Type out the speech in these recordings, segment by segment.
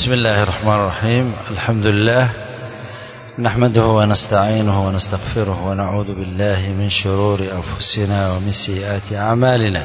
بسم الله الرحمن الرحيم الحمد لله نحمده ونستعينه ونستغفره ونعوذ بالله من شرور أنفسنا ومن سيئات أعمالنا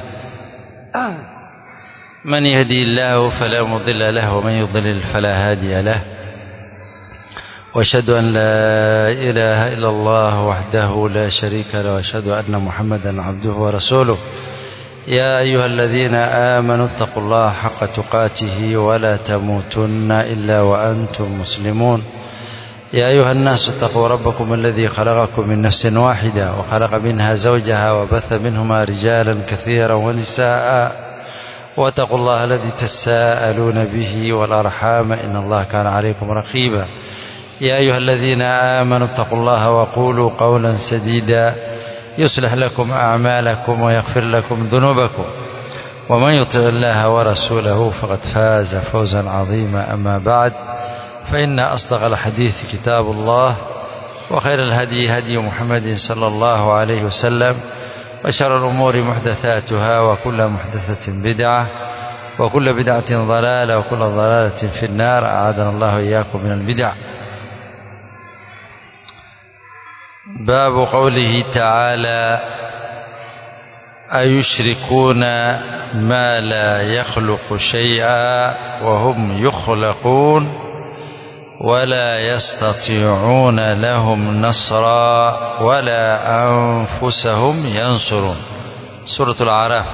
من يهدي الله فلا مضل له ومن يضلل فلا هادي له واشهد أن لا إله إلا الله وحده لا شريك له واشهد أن محمدا عبده ورسوله يا أيها الذين آمنوا اتقوا الله حق تقاته ولا تموتن إلا وأنتم مسلمون يا أيها الناس اتقوا ربكم الذي خلقكم من نفس واحدة وخلق منها زوجها وبث منهما رجالا كثيرا ونساء واتقوا الله الذي تساءلون به والأرحام إن الله كان عليكم رقيبا يا أيها الذين آمنوا اتقوا الله وقولوا قولا سديدا يصلح لكم أعمالكم ويغفر لكم ذنوبكم ومن يطع الله ورسوله فقد فاز فوزا عظيما أما بعد فإن أصدق الحديث كتاب الله وخير الهدي هدي محمد صلى الله عليه وسلم وشر الأمور محدثاتها وكل محدثة بدعة وكل بدعة ضلالة وكل ضلالة في النار أعاذنا الله إياكم من البدع باب قوله تعالى أيشركون ما لا يخلق شيئا وهم يخلقون ولا يستطيعون لهم نصرا ولا أنفسهم ينصرون سورة العراف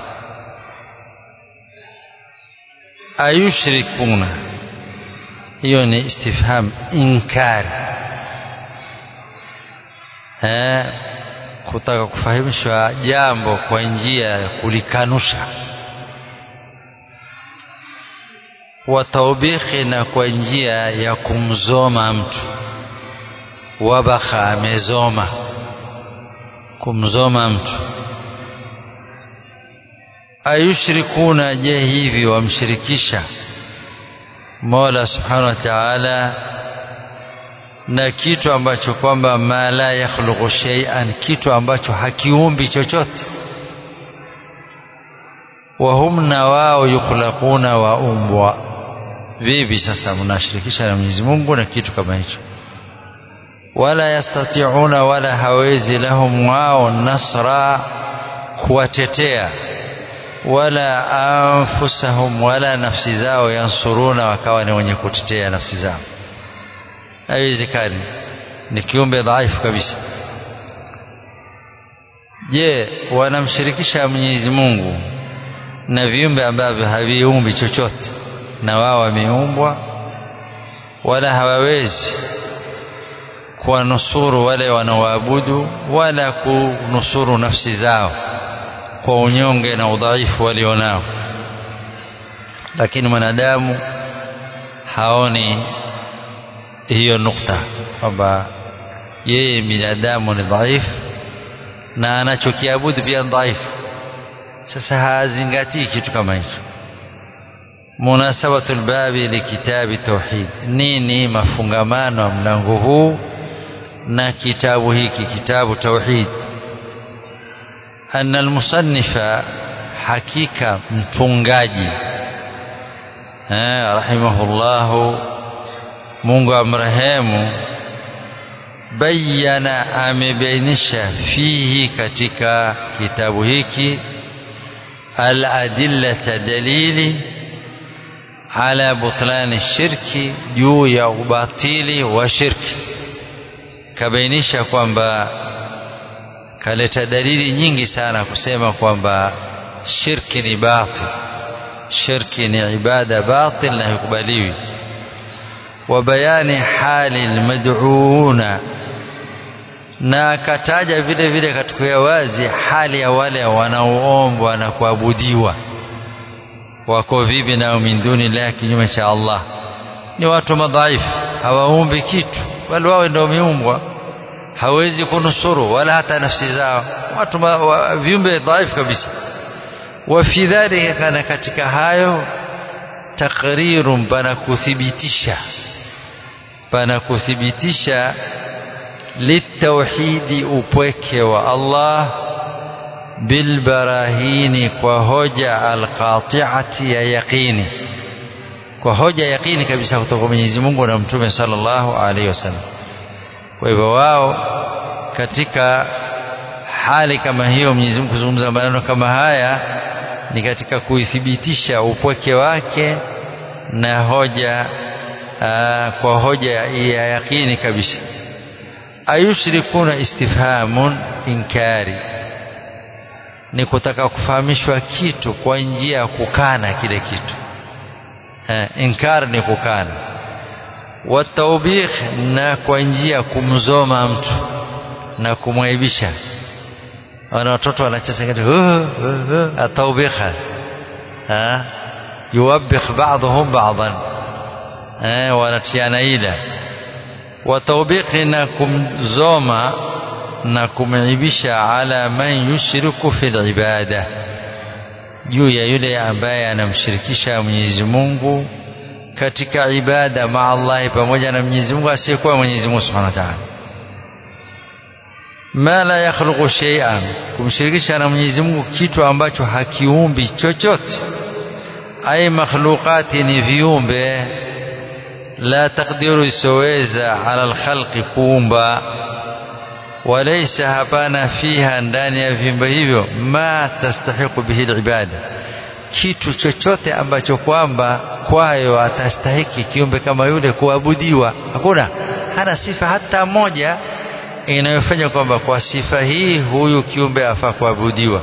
أيشركون يعني استفهام إنكار eh, kutaka kufahamishwa jambo kwa njia ya kulikanusha wataubikhi na kwa njia ya kumzoma mtu wabakha amezoma kumzoma mtu ayushrikuna je hivi wamshirikisha mola subhanahu wa taala na kitu ambacho kwamba ma la yakhluqu shay'an kitu ambacho hakiumbi chochote wahum na wao yukhlaquna waumbwa vipi sasa mnashirikisha na Mwenyezi Mungu na kitu kama hicho wala yastati'una wala hawezi lahum wao nasra kuwatetea wala anfusahum wala nafsi zao yansuruna wakawa ni wenye kutetea nafsi zao haiwezekani ni kiumbe dhaifu kabisa je wanamshirikisha Mwenyezi Mungu na viumbe ambavyo haviumbi chochote na wao wameumbwa wala hawawezi kuwanusuru wale wanaoabudu wala kunusuru nafsi zao kwa unyonge na udhaifu walionao lakini mwanadamu haoni hiyo nukta kwamba yeye binadamu ni dhaifu na anachokiabudu pia dhaifu sasa hazingatii kitu kama hicho munasabatu lbabi likitabi tauhid nini mafungamano ya mlango huu na kitabu hiki kitabu tauhid anna almusannifa hakika mtungaji rahimahullahu Mungu amrehemu bayana amebainisha fihi katika kitabu hiki al-adillata dalili ala butlani shirki juu ya ubatili wa shirki kabainisha kwamba kaleta dalili nyingi sana kusema kwamba shirki ni batil shirki ni ibada batil na haikubaliwi وبيان حال المدعوون na akataja vile vile katika wazi hali ya wale wanaoombwa na kuabudiwa wako vipi nao min duni la kinyume cha Allah ni watu madhaifu hawaumbi kitu bali wao ndio wameumbwa hawezi kunusuru wala hata nafsi zao watu wa, viumbe dhaifu kabisa wa fi dhalika kana katika hayo takrirun pana kuthibitisha pana kuthibitisha litauhidi upweke wa Allah bilbarahini kwa hoja alqati'ati ya yaqini kwa hoja yakini kabisa kutoka kwa Mwenyezi Mungu na Mtume sallallahu alaihi wasallam kwa hivyo wao katika hali kama hiyo Mwenyezi Mungu kuzungumza maneno kama haya ni katika kuithibitisha upweke wake na hoja aa, kwa hoja ya yakini kabisa ayushrikuna istifhamun inkari ni kutaka kufahamishwa kitu kwa njia ya kukana kile kitu eh, inkar ni kukana wataubikh na kwa njia ya kumzoma mtu na kumwaibisha wana watoto wanacheza kitu ataubikha yuwabbikh ba'dhum ba'dhan eh wanatiana ila wataubikhi na kumzoma na kumaibisha ala man yushriku fil ibada juu ya yule ambaye anamshirikisha Mwenyezi Mungu katika ibada maa Allah pamoja na Mwenyezi Mungu asiyekuwa Mwenyezi Mungu Subhanahu wa Ta'ala ma la yakhluqu shay'an kumshirikisha na Mwenyezi Mungu kitu ambacho hakiumbi chochote ai makhluqati ni viumbe la taqdiru isoweza ala alkhalqi kuumba walaysa hapana fiha ndani ya viumbe hivyo ma tastahiqu bihi alibada kitu chochote ambacho kwamba kwayo atastahiki kiumbe kama yule kuabudiwa hakuna hana sifa hata moja inayofanya kwamba kwa sifa hii huyu kiumbe afaa kuabudiwa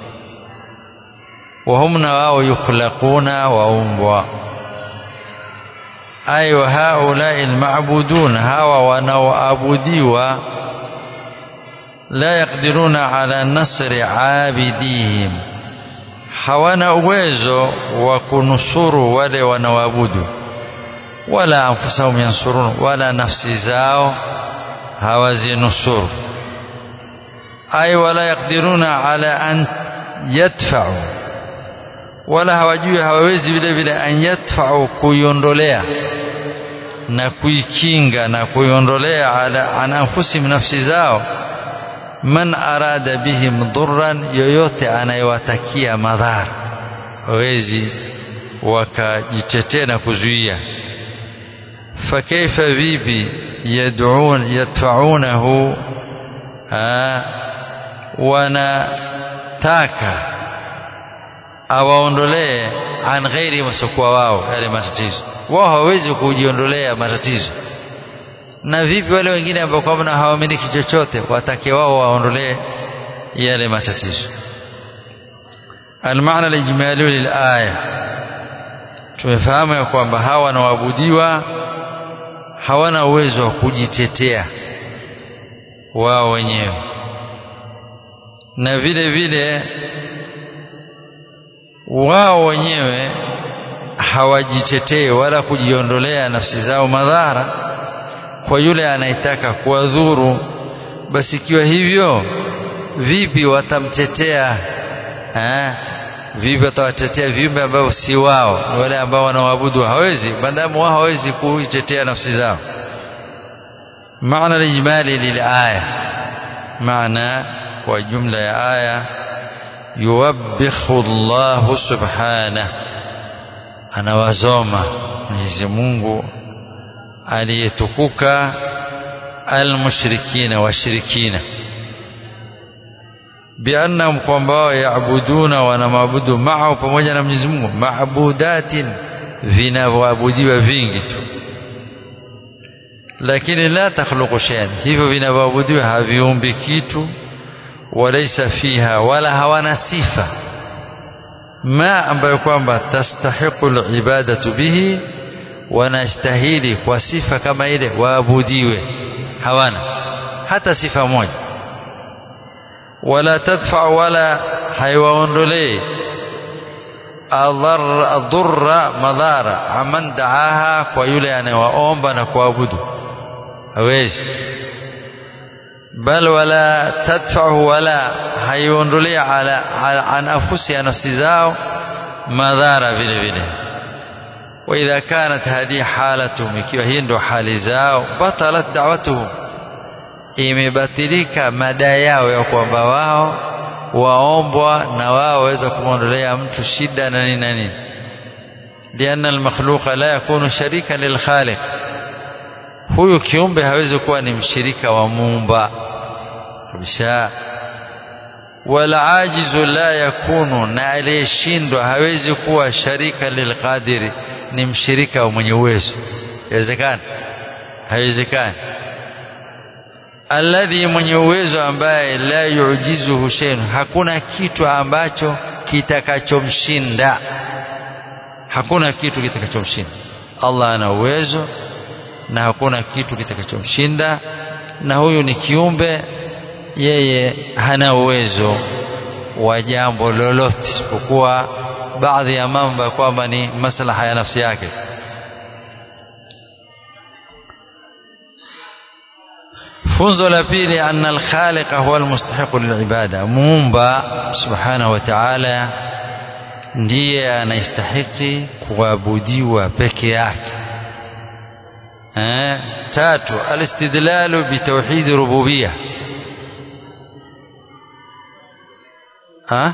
wahum na wao yukhlaquna waumbwa ay wa haulai almabudun hawa wanaoabudiwa la yaqdiruna ala nasri abidihim hawana uwezo wa kunusuru wale wanaoabudu wala anfusahum yansurun wala nafsi zao hawazinusuru ay wala yaqdiruna ala an yadfa'u wala hawajui hawawezi vile vile an yadfa'u kuiondolea na kuikinga na kuiondolea ala an anfusihim nafsi zao man arada bihim dhurran yoyote anayewatakia madhara hawezi wakajitetea na kuzuia fakaifa vipi yad'un yadfa'unahu wanataka awaondolee an ghairi masokuwa wao yale matatizo wao hawawezi kujiondolea matatizo na vipi wale wengine ambao kwamba hawamiliki chochote watake wao waondolee yale matatizo المعنى الإجمالي للآية tumefahamu ya kwamba hawa wanaoabudiwa hawana uwezo wa kujitetea wao wenyewe na vile vile wao wenyewe hawajitetei wala kujiondolea nafsi zao madhara kwa yule anayetaka kuwadhuru basi ikiwa hivyo vipi watamtetea eh? vipi watawatetea viumbe ambao si wao ni wale ambao wanaoabudu hawezi maadamu wao hawezi kuitetea nafsi zao maana lijmali lilaya maana kwa jumla ya aya yuwabbikhu Allahu subhanahu anawazoma Mwenyezi Mungu aliyetukuka almushrikina washirikina biannahum kwamba wao yaabuduna wanamwabudu mao pamoja na Mwenyezi Mungu maabudatin vinavyoabudiwa vingi tu lakini la takhluqu shay'an hivyo vinavyoabudiwa haviumbi kitu walaysa fiha wala hawana sifa ma ambayo kwamba tastahiqu alibadatu bihi wanastahili kwa sifa kama ile waabudiwe hawana hata sifa moja wala tadfa wala haiwaondolee adhurra madhara aman daaha kwa yule anayewaomba na kuabudu hawezi bal wala tadfahu wala haiondolea ala, ala an afusi ya nafsi zao madhara vile vile واذا كانت هذه حالتهم ikiwa hii ndo hali zao batalat da'watuhum imebatilika madai yao ya kwamba wao waombwa na wao waweza kumwondolea mtu shida na nini na nini lianna almakhluqa la yakunu sharika lilkhaliq huyu kiumbe hawezi kuwa ni mshirika wa muumba kabisa wala ajizu la yakunu na aliyeshindwa hawezi kuwa sharika lilqadiri ni mshirika wa mwenye uwezo yawezekana haiwezekani alladhi mwenye uwezo ambaye la yujizuhu shay'un hakuna kitu ambacho kitakachomshinda hakuna kitu kitakachomshinda Allah ana uwezo na hakuna kitu kitakachomshinda na huyu ni kiumbe yeye hana uwezo wa jambo lolote isipokuwa baadhi ya mambo kwamba ni maslaha ya nafsi yake funzo la pili anna alkhaliqa huwa almustahiqu lilibada muumba subhanahu wa ta'ala ndiye anastahiki kuabudiwa peke yake eh tatu alistidlalu bitauhid rububiyya ha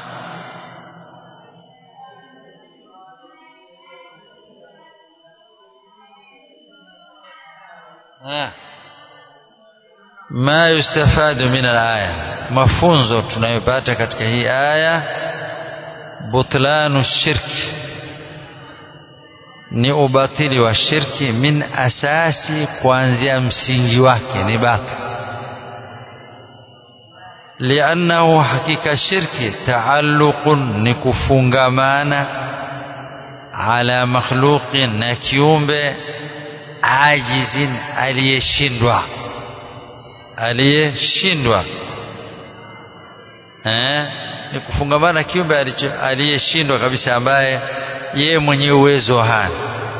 ha ma yustafadu min alaya mafunzo tunayopata katika hii aya butlanu shirki ni ubatili wa shirki min asasi kuanzia msingi wake ni batil liannahu hakika shirki taalluqun ni kufungamana ala makhluqin na kiumbe ajizin aliyeshindwa aliyeshindwa eh ni kufungamana kiumbe aliyeshindwa kabisa ambaye yeye mwenye uwezo hana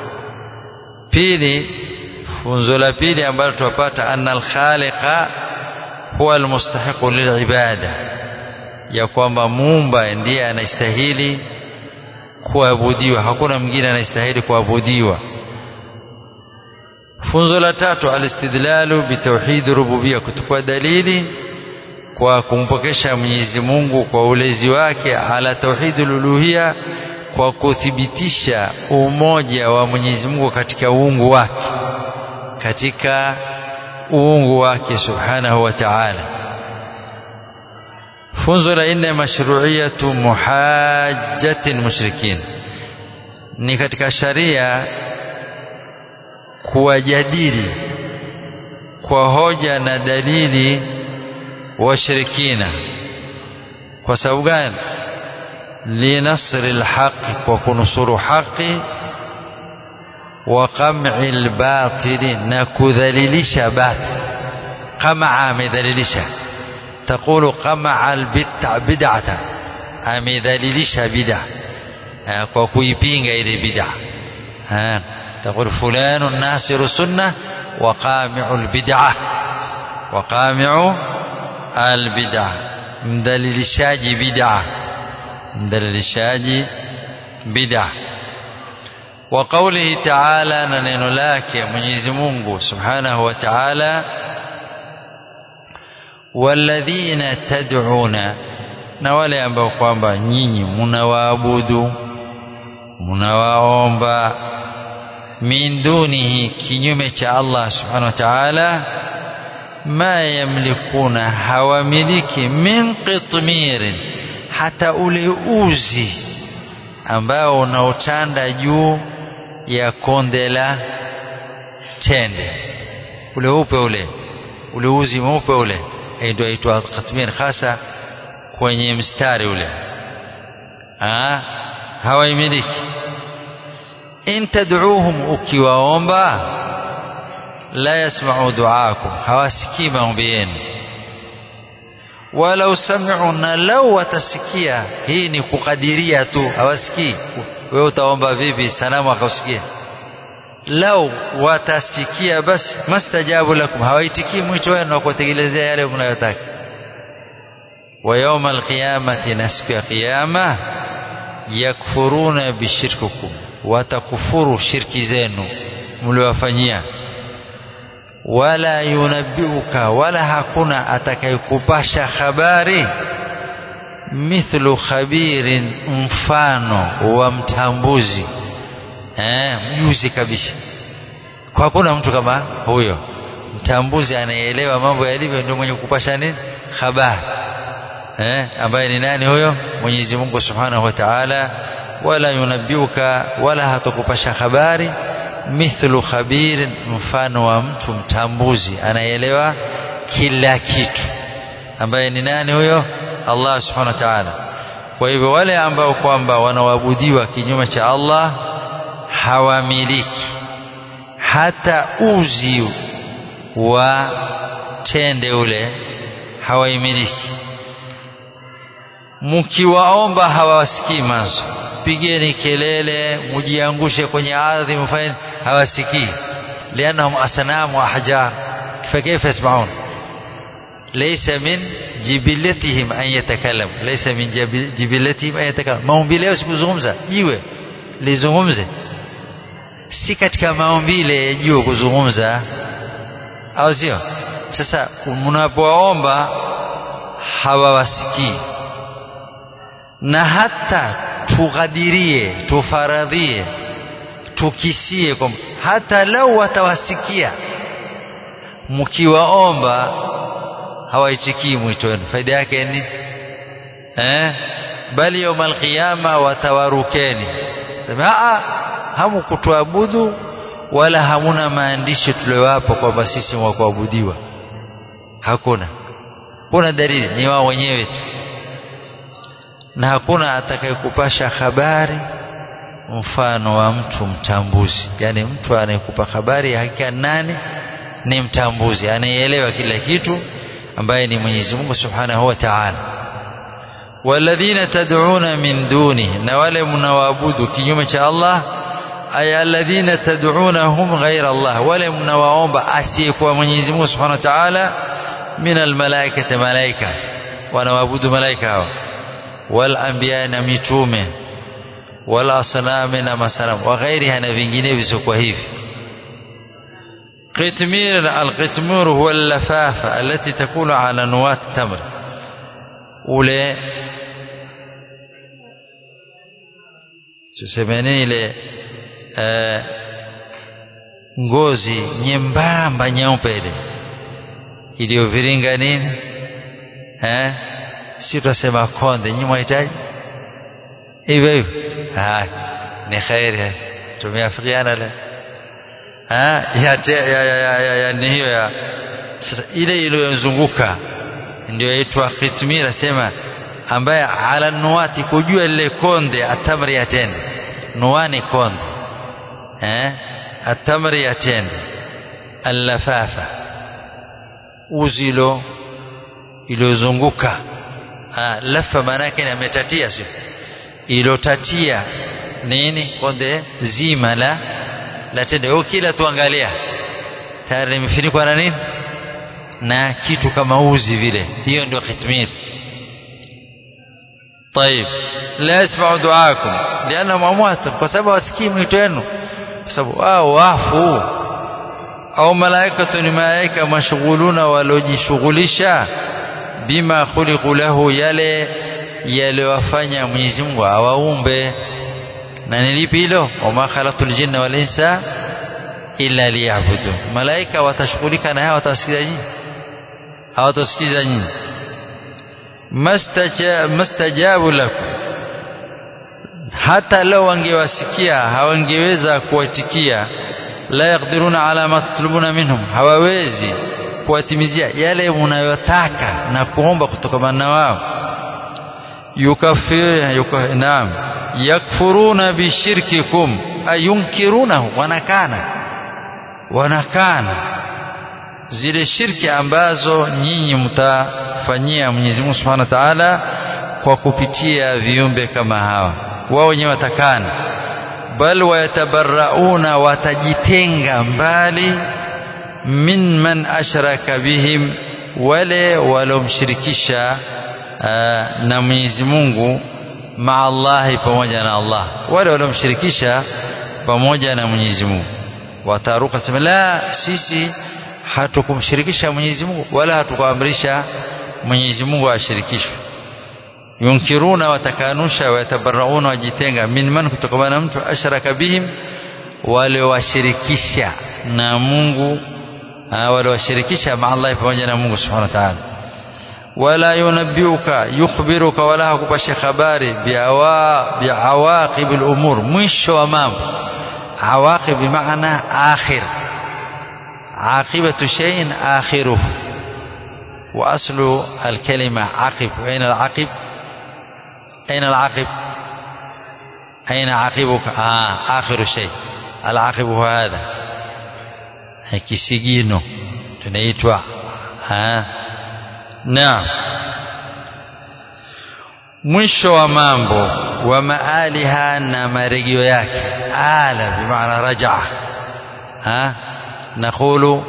pili funzo la pili ambalo tupata anna al-khaliqa huwa almustahiqu lilibada ya kwamba muumba ndiye anastahili kuabudiwa hakuna mwingine anastahili kuabudiwa funzo la tatu alistidlalu bitauhid rububia kutukua dalili kwa kumpokesha Mwenyezi Mungu kwa ulezi wake ala tauhidul uluhia kwa kuthibitisha umoja wa Mwenyezi Mungu katika uungu wake katika uungu wake subhanahu wa ta'ala funzo la nne mashru'iyatu muhajjatin mushrikin ni katika sharia kuwajadili kwa hoja na dalili washirikina kwa sababu gani linasri alhaqi kwa kunusuru haqi wa qam'i albatili na kudhalilisha batil qamaa amedhalilisha taqulu qamaa albid'a bid'ata amedhalilisha bid'a kwa kuipinga ile bid'a تقول فلان ناصر السنة وقامع البدعة وقامع البدعة مدللشاج بدعة مدللشاج بدعة وقوله تعالى ننين لك منيز منغو سبحانه وتعالى والذين تدعون na wale ambao kwamba nyinyi mnawaabudu mnawaomba min dunihi kinyume cha Allah subhanahu wa ta'ala ma yamlikuna hawamiliki min qitmirin hata ule uzi ambao unaotanda juu ya konde la tende ule upe ule ule uzi mweupe ule ndio aitwa qitmir hasa kwenye mstari ule ha hawaimiliki in tad'uuhum ukiwaomba la yasma'u du'aakum hawasikii maombi yenu walau sami'u na lau watasikia hii ni kukadiria tu hawasikii wewe utaomba vipi sanamu akausikia lau watasikia basi mastajabu lakum hawaitikii mwito wenu na kutekelezea yale mnayotaka wa yawma alqiyamati na siku ya kiyama yakfuruna bishirkikum watakufuru shirki zenu mliwafanyia wala yunabbiuka wala hakuna atakayekupasha habari mithlu khabirin mfano wa mtambuzi eh mjuzi kabisa kwa hakuna mtu kama huyo mtambuzi anayeelewa mambo yalivyo ndio mwenye kupasha nini habari eh ambaye ni nani huyo Mwenyezi Mungu Subhanahu wa Ta'ala wala yunabbiuka wala hatakupasha habari mithlu khabir mfano wa mtu mtambuzi anayeelewa kila kitu ambaye ni nani huyo Allah Subhanahu wa Ta'ala kwa hivyo wale ambao kwamba wanaoabudiwa kinyume cha Allah hawamiliki hata uzi wa tende ule hawaimiliki mkiwaomba hawawasikii mazo pigeni kelele mujiangushe kwenye ardhi mfanye hawasikii lianahum asnamu wa ahjar فكيف يسمعون ليس من جبلتهم أن يتكلموا ليس من جبلتهم أن يتكلموا maumbile yao sikuzungumza jiwe lizungumze si katika maumbile ya jiwe kuzungumza au sio sasa mnapoomba hawawasikii na hata tughadirie tufaradhie tukisie kwamba hata lau watawasikia mkiwaomba hawaichikii mwito wenu faida yake ni eh bali yaumal qiyama watawarukeni sema a hamukutuabudu wala hamuna maandishi tuliyowapa kwamba sisi wa kuabudiwa hakuna kuna dalili ni wao wenyewe tu na hakuna atakayekupasha habari mfano wa mtu mtambuzi yani mtu anayekupa habari ya hakika nani ni mtambuzi anayeelewa kila kitu ambaye ni Mwenyezi Mungu Subhanahu wa Ta'ala walladhina tad'una min dunihi na wale mnawaabudu kinyume cha Allah ay alladhina tad'unahum ghayra Allah wale mnawaomba asiyekuwa Mwenyezi Mungu Subhanahu wa Ta'ala min almalaikati malaika wanawaabudu malaika hao wal anbiya na mitume wal asnam na masanamu wa ghairiha na vinginevyo visiokuwa hivi قتمير القتمير هو اللفافة التي تكون على نواة التمر ule tusemeni ile uh, ngozi nyembamba nyeupe ile iliyoviringa nini eh si tutasema konde nyinyi mwahitaji hivyo hivyo ni khairi tumeafikiana leo ha ya ya ya ya, ya ni hiyo ya sasa ile iliyozunguka ndio yaitwa khitmira sema ambaye ala nuwati kujua lile konde atamri ya tende nuwani konde eh atamri ya tende allafafa uzilo iliyozunguka lafa maana yake ametatia sio ilotatia nini konde zima la la tende au kila tuangalia tayari limefunikwa na nini na kitu kama uzi vile hiyo ndio khitmir طيب لا يسمع دعاءكم لانهم اموات kwa sababu wasikii mwito wenu kwa sababu wao wafu au malaika ni malaika mashughuluna walojishughulisha bima khuliqu lahu yale yaliyowafanya Mwenyezi Mungu awaumbe na nilipi hilo wama khalaqtul jinna wal insa illa liya'budu malaika watashughulika na hao watasikiza nyinyi hawatasikiza nyinyi mastajabu lakum hata leo wangewasikia hawangeweza kuwatikia la yaqdiruna ala ma tatlubuna minhum hawawezi kuwatimizia yale mnayotaka na kuomba kutokana na wao yukafir yukaf, naam yakfuruna bishirkikum ayunkirunahu wanakana wanakana zile shirki ambazo nyinyi mtafanyia Mwenyezi Mungu Subhanahu wa Ta'ala kwa kupitia viumbe kama hawa wao wenyewe watakana bal wayatabarrauna watajitenga mbali min man ashraka bihim wale walomshirikisha na Mwenyezi Mungu maa Allahi pamoja na Allah wale waliomshirikisha pamoja na Mwenyezi Mungu wataruka sema la sisi hatukumshirikisha Mwenyezi Mungu wala hatukuamrisha Mwenyezi Mungu ashirikishwe yunkiruna watakanusha wayatabarrauna wajitenga min man kutokana na mtu ashraka bihim waliowashirikisha na Mungu waliowashirikisha ma Allah pamoja na Mungu subhanahu wa ta'ala wala yunabbiuka yukhbiruka wala hakupasha habari biawaqib al-umur mwisho wa mambo awaqib bimaana akhir عاقبة شيء آخره وأصل الكلمة عقب أين العقب أين العقب أين عقبك آه آخر شيء العقب هو هذا kisigino tunaitwa naam mwisho wa mambo wa maaliha na marejeo yake ala bimaana rajaa نقول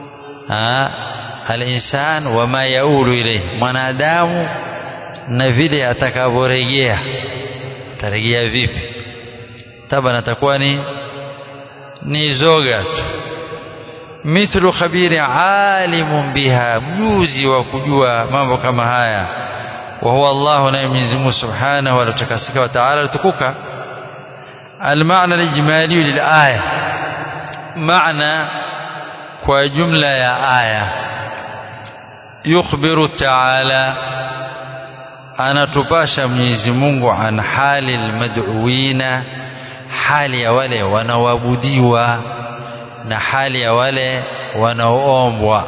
الإنسان وما يؤول إليه mwanadamu na vile atakavyorejea tarejea vipi taban atakuwa ni ni zoga tu mithlu khabiri alimun biha mjuzi wa kujua mambo kama haya wa huwa Allah na Mwenyezi Mungu Subhanahu wa Ta'ala wa Ta'ala tukuka المعنى الإجمالي للآية معنى kwa jumla ya aya yukhbiru taala anatupasha Mwenyezi Mungu an hali almad'uina hali ya wale wanaoabudiwa na hali ya wale wanaoombwa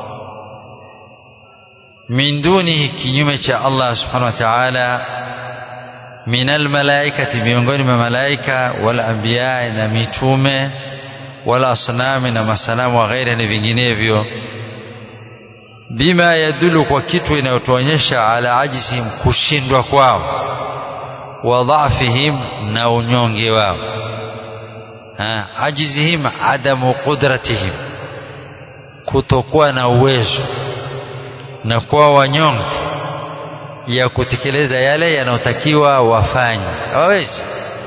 min dunihi kinyume cha Allah subhanahu wa ta'ala min almalaikati miongoni mwa malaika wal anbiya na mitume wala asnami na masanamu wa ghairi ni vinginevyo bima yadulu kwa kitu inayotuonyesha ala ajizihim kushindwa kwao wa dhafihim na unyonge wao ajizihim adamu qudratihim kutokuwa na uwezo na kuwa wanyonge ya kutekeleza yale yanayotakiwa wafanye hawawezi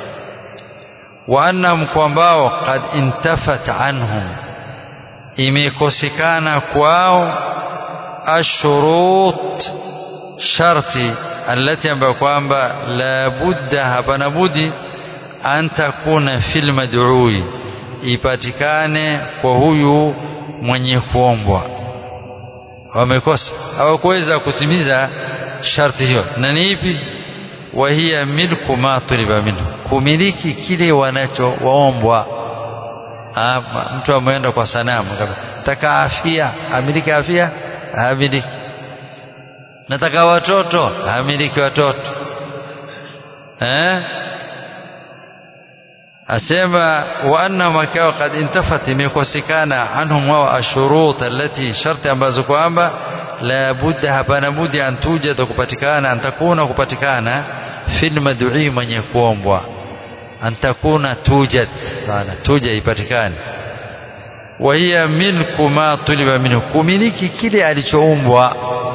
وأنهم kwambao قد انتفت عنهم imekosekana kwao ashurut sharti alati ambayo kwamba la budda hapana budi an takuna fil mad'ui ipatikane kwa huyu mwenye kuombwa wamekosa hawakuweza kutimiza sharti hiyo na ni ipi wa hiya milku ma tuliba minhu kumiliki kile wanachowaombwa mtu ameenda kwa sanamu nataka afya amiliki afya hamiliki nataka watoto hamiliki watoto eh asema wa anna makao kad intafat imekosekana anhum wa ashurut allati sharti ambazo kwamba la budda hapana budi an tujada kupatikana antakuna kupatikana fil mad'ui mwenye kuombwa antakuna tujad maana tuja ipatikane wa hiya milku ma tuliba minhu kumiliki kile alichoumbwa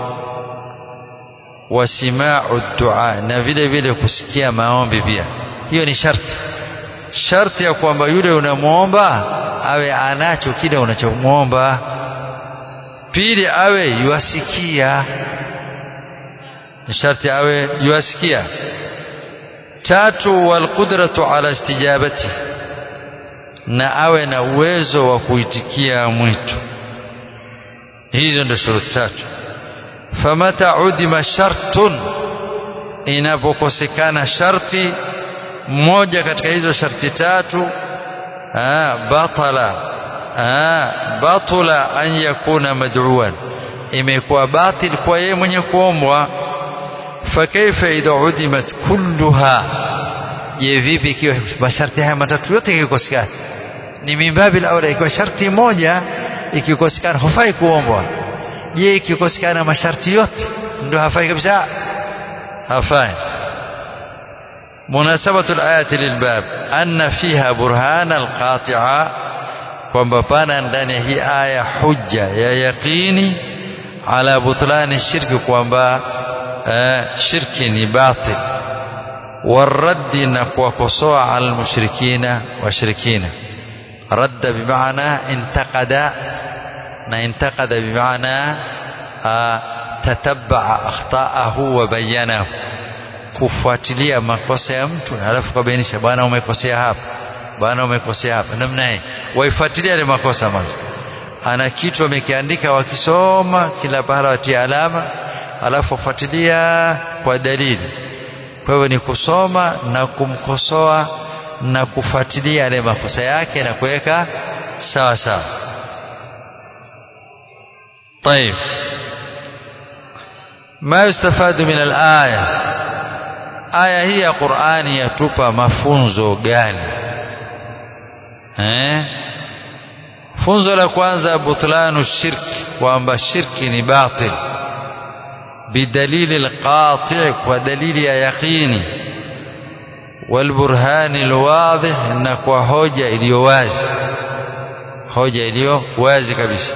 wasimau dua na vile vile kusikia maombi pia hiyo ni sharti sharti ya kwamba yule unamwomba awe anacho kile unachomwomba pili awe yuasikia ni sharti awe yuasikia tatu walqudratu ala istijabati na awe na uwezo wa kuitikia mwito hizo ndio shuruti tatu famata udima shartun inapokosekana sharti mmoja katika hizo sharti tatu aa, batala aa, batula an yakuna mad'uan imekuwa batil kwa yeye mwenye kuombwa fakaifa idha udimat kulluha je vipi ikiwa masharti haya matatu yote ikikosekana ni mimbabi aula ikiwa sharti moja ikikosekana hufai kuombwa je ikikosekana masharti yote ndio hafai kabisa hafai مناسبة الآية للباب أن فيها برهان القاطعة kwamba pana ndani ya hii aya hujja ya yaqini ala butlani shirki kwamba shirki ni batil waraddi na kuwakosoa ala lmushrikina washirikina radda bimaana intaqada na intaqada bimaana tatabaa akhtaahu wa bayanahu kufuatilia makosa ya mtu alafu kabainisha bwana umekosea hapa bwana umekosea hapa namna hii waifuatilia ile makosa mwanzo ana kitu amekiandika wakisoma kila pahala watia alama alafu wafuatilia kwa dalili kwa hivyo ni kusoma na kumkosoa na kufuatilia yale makosa yake na kuweka sawa sawa طيب ما يستفاد من الآية aya hii ya Qur'ani yatupa mafunzo gani eh funzo la kwanza butlanu shirki kwamba shirki ni batil bidalili alqati' kwa dalili ya yaqini والبرهان الواضح na kwa hoja iliyo wazi hoja iliyo wazi kabisa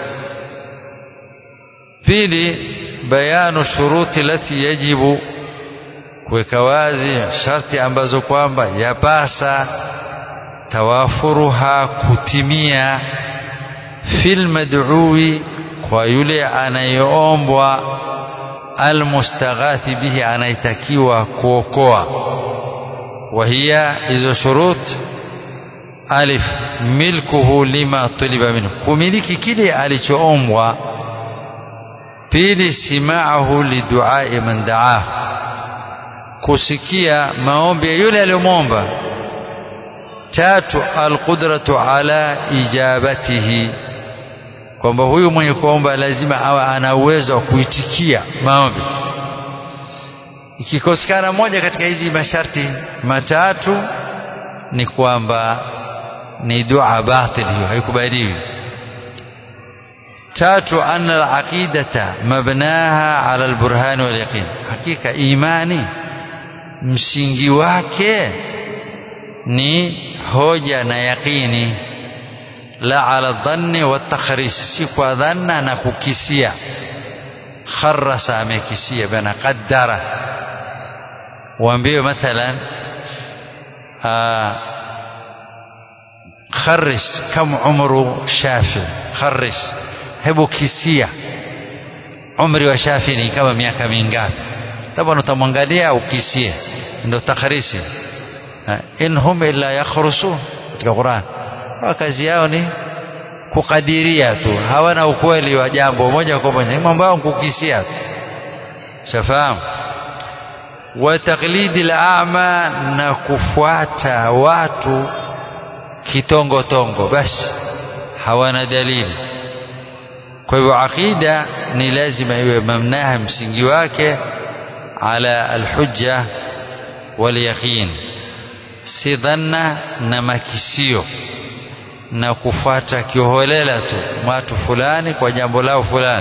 pili bayanu shuruti lati yajibu kuweka wazi sharti ambazo kwamba yapasa tawafuruha kutimia fil mad'uwi kwa yule anayeombwa almustaghathi bihi anayetakiwa kuokoa وهي hizo shurut alif milkuhu lima tuliba minhu kumiliki kile alichoombwa pili simaahu liduai man daahu kusikia maombi ya yule aliyomwomba tatu alqudratu ala ijabatihi kwamba huyu mwenye kuomba lazima awe ana uwezo wa kuitikia maombi ikikosekana moja katika hizi masharti matatu ni kwamba ni dua batil hiyo haikubaliwi tatu anna alaqidata mabnaha ala alburhan wal yaqin hakika imani msingi wake ni hoja na yaqini la ala dhanni wa takhris si kwa dhanna na kukisia kharasa amekisia bana qaddara waambiwe mathalan kharis kam umru shafi kharis hebu kisia umri wa shafi ni kama miaka mingapi taban utamwangalia ukisie ndio takharisi in hum illa yakhrusun katika Qur'an kazi yao ni kukadiria tu hawana ukweli wa jambo moja kwa moja mambo yao kukisia tu shafahamu wa taqlidi al-a'ma na kufuata watu kitongo tongo basi hawana dalili kwa hivyo aqida ni lazima iwe mamnaha msingi wake ala alhujja wal yaqin si dhanna na makisio na kufuata kiholela tu watu fulani kwa jambo lao fulani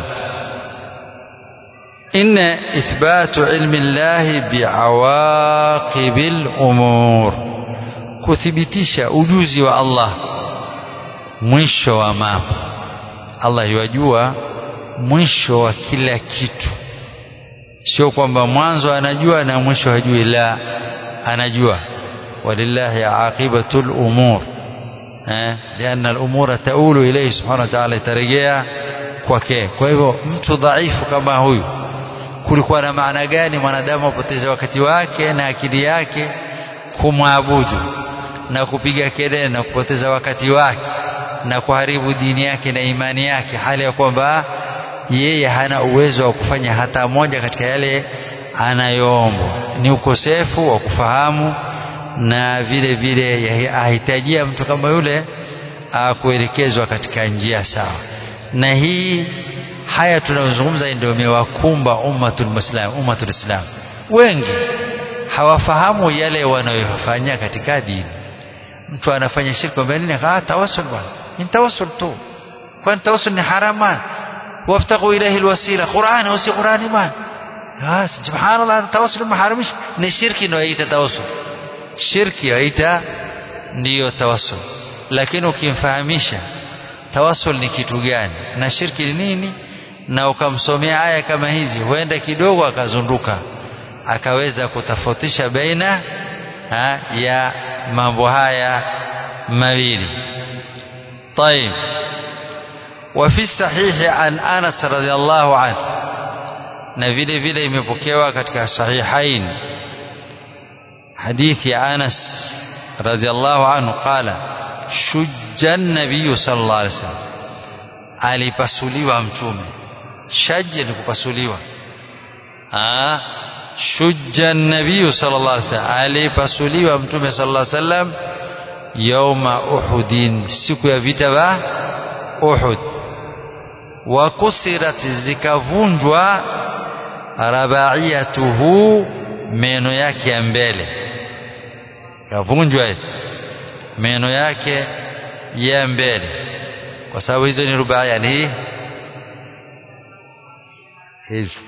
إن إثبات علم الله بعواقب الأمور kuthibitisha ujuzi wa Allah mwisho wa mambo Allah yajua mwisho wa kila kitu sio kwamba mwanzo anajua na mwisho hajui la anajua walillahi aqibatul umur eh lianna al-umura taulu ilayhi subhanahu wa ta'ala itarejea kwake kwa hivyo mtu dhaifu kama huyu kulikuwa na maana gani mwanadamu apoteze wakati wake na akili yake kumwabudu na kupiga kelele na kupoteza wakati wake na kuharibu dini yake na imani yake hali ya kwamba yeye hana uwezo wa kufanya hata moja katika yale anayoombwa ni ukosefu wa kufahamu na vile vile ahitajia mtu kama yule kuelekezwa katika njia sawa na hii haya tunayozungumza ndio imewakumba ummatul muslim ummatul islam wengi hawafahamu yale wanayofanya katika dini mtu anafanya shirki kwa nini ah tawassul bwana ni tawassul tu kwani tawassul ni harama waftaku ilayhi alwasila qur'an au si qur'ani bwana ah subhanallah tawassul maharamish ni shirki ndio yaita tawassul shirki yaita ndiyo tawassul lakini ukimfahamisha tawassul ni kitu gani na shirki ni nini na ukamsomea aya kama hizi huenda kidogo akazunduka akaweza kutofautisha baina ha, ya mambo haya mawili طيب وفي الصحيح عن انس رضي الله عنه na vile vile imepokewa katika sahihain hadithi ya Anas radhiallahu anhu qala shujja nabiyu sallallahu alaihi wasallam alipasuliwa mtume shajja ni kupasuliwa ah shujja nabiyu sallallahu alaihi wasallam alipasuliwa mtume sallallahu alaihi wasallam yauma uhudin siku ya vita vya uhud wa kusirat zikavunjwa rabaiyatuhu meno yake ya mbele kavunjwa hizo meno yake ya mbele kwa sababu hizo ni rubaia ni hizi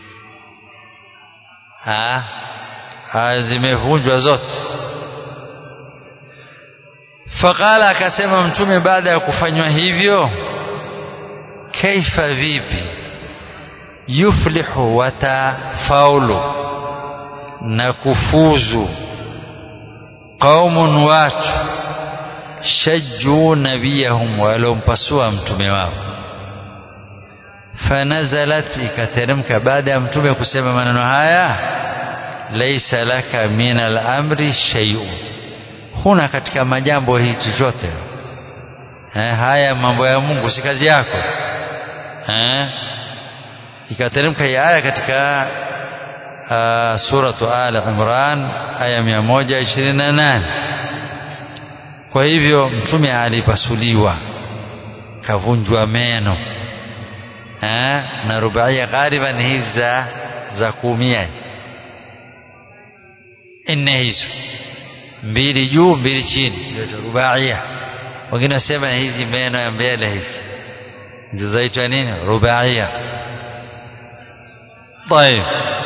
zimevunjwa zote faqala akasema mtume baada ya kufanywa hivyo kaifa vipi yuflihu watafaulu na kufuzu qaumun watu shajjuu nabiyahum waliompasua mtume wao fanazalat ikateremka baada ya mtume kusema maneno haya laisa laka min al-amri shay'un huna katika majambo hii chochote eh, haya mambo ya Mungu si kazi yako eh, ikateremka hii aya katika uh, suratu Al Imran aya 128 kwa hivyo mtume alipasuliwa kavunjwa meno eh, na rubaia ghaliban hizi za za kuumia nne hizo mbili juu mbili chini ndio rubaia wengine wasema hizi meno ya mbele hizi hizo zaitwa nini rubaia طيب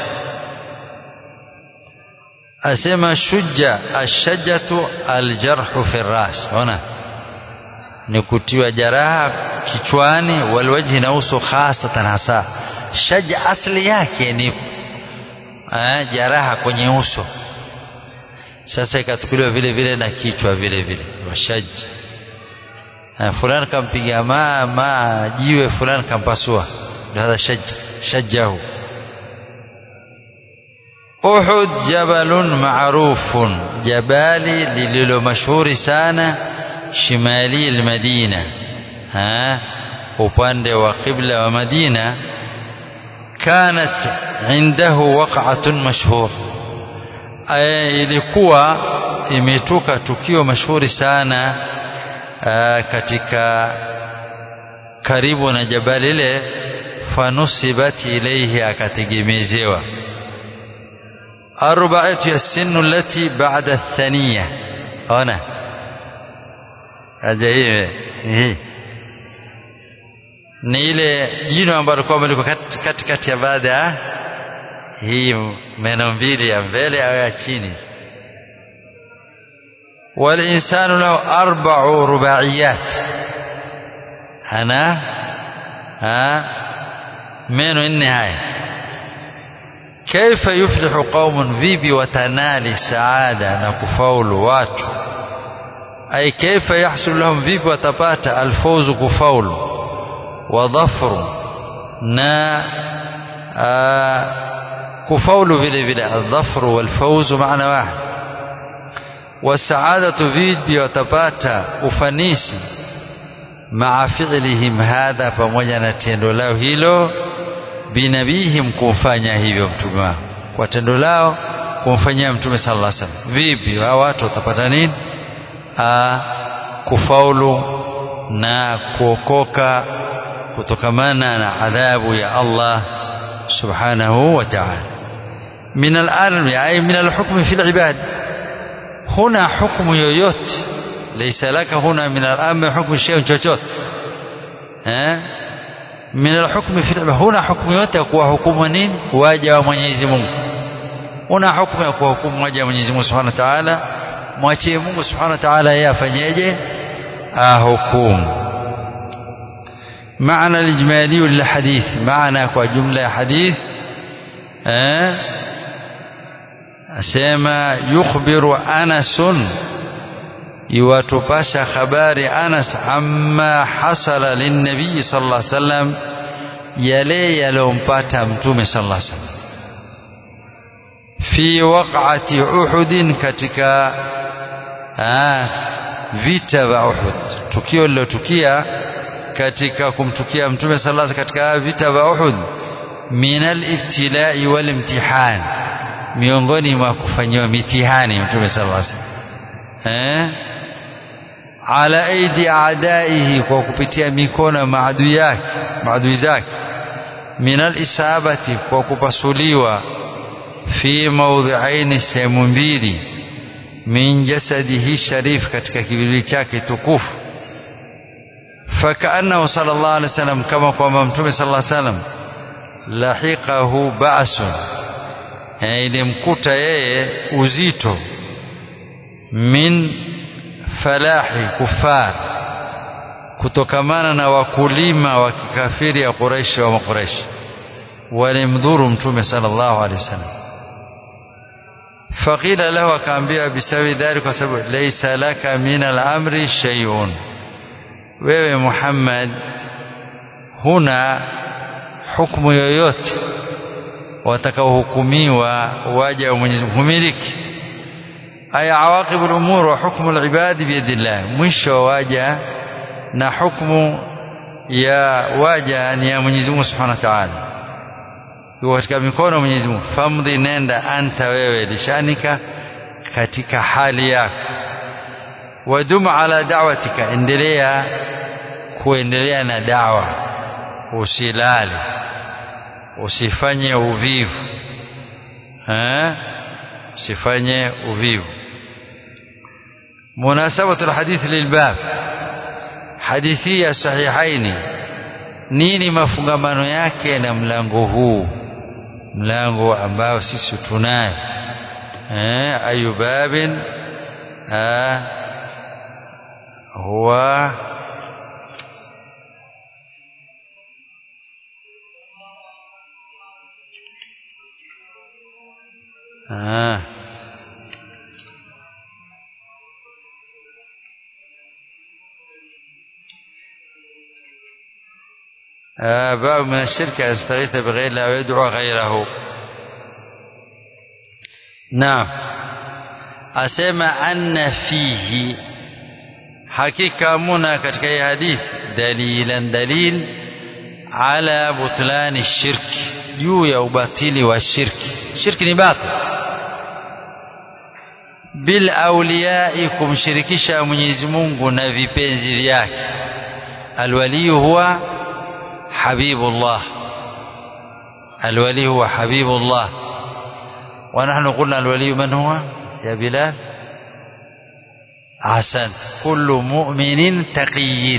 asema shujja ashajatu aljarhu fi ras ona ni kutiwa jaraha kichwani walwajhi na uso hasatan hasa shaja asli yake ni eh, jaraha kwenye uso sasa ikatukuliwa vile vile na kichwa vile vile washaj fulani kampiga ma ma jiwe fulani kampasua ndio hadha shaj shajahu Uhud jabalun ma'rufun jabali lililo mashuhuri sana shimali al-Madina ha upande wa qibla wa Madina kanat indahu waq'atun mashhur ilikuwa imetuka tukio mashuhuri sana aa, katika karibu na jabali ile fanusibat ilayhi akategemezewa arbaatu ya sinu allati ba'da athaniya ona aje hii ni ile jino ambalo kwamba liko katikati ya baada ya hii meno mbili ya mbele au ya chini والإنسان له أربع رباعيات أنا ها من النهاية كيف يفلح قوم vipi watanali saada na kufaulu watu ay kaifa yahsul lahum vipi watapata alfawzu kufaulu wa dhafru na kufaulu vile vile aldhafru walfawzu maana wahid wasaadatu vipi watapata ufanisi maa fi'lihim hadha pamoja na tendo lao hilo binabihim kumfanya hivyo mtume wao kwa tendo lao kumfanyia mtume sallallahu alaihi wasallam vipi hao watu watapata nini a kufaulu na kuokoka kutokamana na adhabu ya Allah subhanahu wa ta'ala min al-alm ay min al-hukm fi al-ibad huna hukumu yoyote laysa laka huna min al-amr hukmu shay chochote eh min al-hukm fi huna hukumu yote ya kuwahukumu nini waja wa Mwenyezi Mungu una hukumu ya kuwahukumu waja wa Mwenyezi Mungu Subhanahu wa Ta'ala mwachie Mungu Subhanahu wa Ta'ala yeye afanyeje ahukumu معنى الإجمالي للحديث معنى كجملة حديث أه أسمى يخبر أنس يواتباش خبار أنس عما حصل للنبي صلى الله عليه وسلم يلي يلوم باتا متوم صلى الله عليه وسلم في وقعة أحد كتك ah vita vya Uhud tukio lilotukia katika kumtukia mtume sallallahu alaihi katika vita vya Uhud min al-ibtilai wal imtihan miongoni mwa kufanyiwa mitihani mtume sallallahu alaihi eh ala aidi aadaihi kwa kupitia mikono ya maadui yake maadui zake min al-isabati kwa kupasuliwa fi mawdhi'aini sehemu mbili min jasadihi sharif katika kiwili chake tukufu فكأنه صلى الله عليه وسلم كما قام متوم صلى الله عليه وسلم lahiqahu ba'sun ilimkuta yeye uzito min falahi kufar kutokamana na wakulima wa kikafiri ya Quraish wa Quraish walimdhuru mtume sallallahu alaihi wasallam faqila lahu akaambiwa bisawi dhalika kwa sababu laysa laka min al-amri shay'un wewe Muhammad huna hukumu yoyote watakaohukumiwa waja wa Mwenyezi Mungu humiliki aya awaqibu al-umur wa hukmu al-ibad biyadillah mwisho waja na hukumu ya waja ni ya Mwenyezi Mungu Subhanahu wa Ta'ala yuko katika mikono ya Mwenyezi Mungu famdhi nenda anta wewe lishanika katika hali yako wadum ala da'watika endelea kuendelea na dawa usilale usifanye uvivu eh usifanye uvivu munasabatu alhadith lilbab hadithi ya sahihaini nini mafungamano yake na mlango huu mlango ambao sisi tunayo eh ayu babin eh huwa آه. آه باب من الشرك أن يستغيث بغير الله ويدعو غيره نعم أسمى أن فيه حقيقة منا كتكي حديث دليلا دليل على بطلان الشرك juu ya ubatili wa shirki shirki ni batil bil awliyai kumshirikisha Mwenyezi Mungu na vipenzi vyake alwali huwa habibullah alwali huwa habibullah ونحن قلنا الولي من هو يا بلال عسن كل مؤمن تقي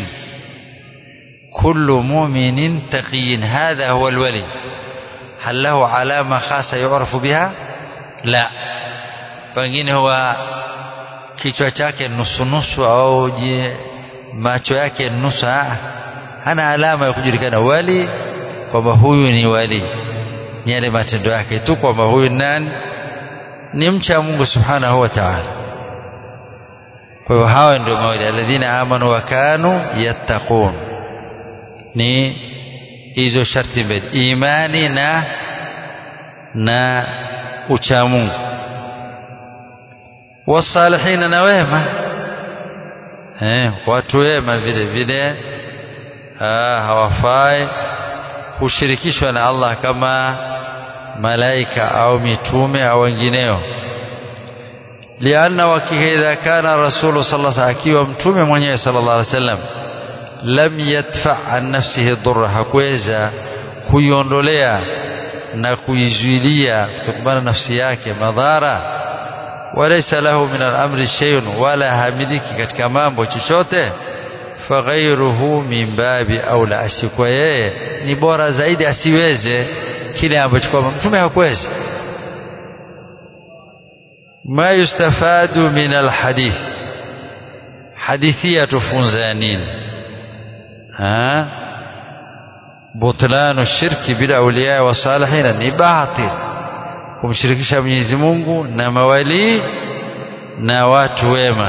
كل مؤمن تقي هذا هو الولي هل له علامة خاصة يعرف بها لا pengine huwa kichwa chake nusu nusu au je macho yake nusu hana alama ya kujulikana wali kwamba huyu ni wali ni yale matendo yake tu kwamba huyu nani ni mcha Mungu subhanahu wa ta'ala kwa hivyo hawa ndio mawali alladhina amanu wa kanu yattaqun ni hizo sharti mbili imani na na ucha Mungu wasalihina na wema eh watu wema vile vile hawafai kushirikishwa na Allah kama malaika au mitume au wengineo lianna wakiha idha kana rasulu sallallahu alaihi akiwa mtume mwenyewe sallallahu alaihi wasallam lam yadfa an nafsihi dhurra hakuweza kuiondolea na kuizuilia kutokana nafsi yake madhara walaysa lahu min al-amri shay'un wala hamiliki katika mambo chochote faghairuhu min babi aula asikuwa yeye ni bora zaidi asiweze kile ambacho kwamba mtume hakuweza ma yustafadu min alhadith hadithi tufunza nini ha butlanu shirki bila awliya wa salihin ni batil kumshirikisha Mwenyezi Mungu na mawali na watu wema